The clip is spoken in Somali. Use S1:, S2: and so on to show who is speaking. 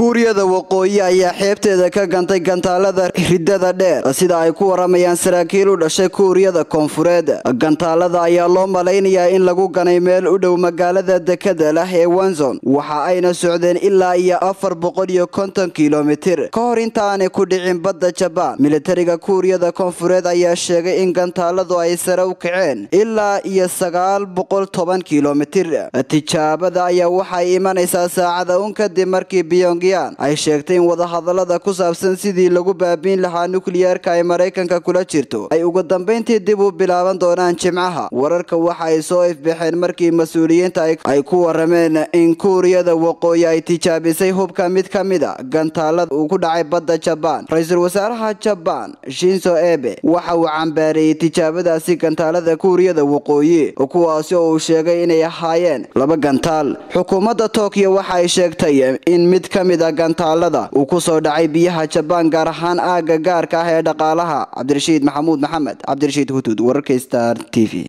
S1: kuuriyada waqooyi ayaa xeebteeda ka gantay gantaalada ridada dheer sida ay ku waramayaan saraakiil u dhashay kuuriyada koonfureed gantaalada ayaa loo malaynayaa in lagu ganay meel u dhow magaalada dekada lah ee wanzon waxa ayna socdeen ilaa iyo afar boqol iyo konton kilomitir ka hor intaanay ku dhicin badda jabaan militariga kuuriyada koonfureed ayaa sheegay in gantaaladu ay sare u kaceen ilaa iyo sagaal boqol toban kilomitir tijaabada ayaa waxay imanaysaa saacada un kadib markii pyongyang ay sheegtay in wadahadalada ku saabsan sidii lagu baabiin lahaa nukliyeerka ay maraykanka kula jirto ay ugu dambayntii dib u bilaaban doonaan jimcaha wararka waxa ay soo ifbaxeen markii mas-uuliyiinta ay ku warameen in kuuriyada waqooyi ay tijaabisay hubka mid ka mid a gantaalada uu ku dhacay badda jabaan ra-iisul wasaaraha jabaan shinzo ebe waxa uu cambaareeyey tijaabadaasi gantaalada kuuriyada waqooyi kuwaasi oo uu sheegay inay ahaayeen laba gantaal xukuumadda tokyo waxa ay sheegtay in mid ka mid a gantaalada uu ku soo dhacay biyaha jabaan gaar ahaan aagga gaarka ah ee dhaqaalaha cabdirashiid maxamuud maxamed cabdirashiid hutud wararka star t v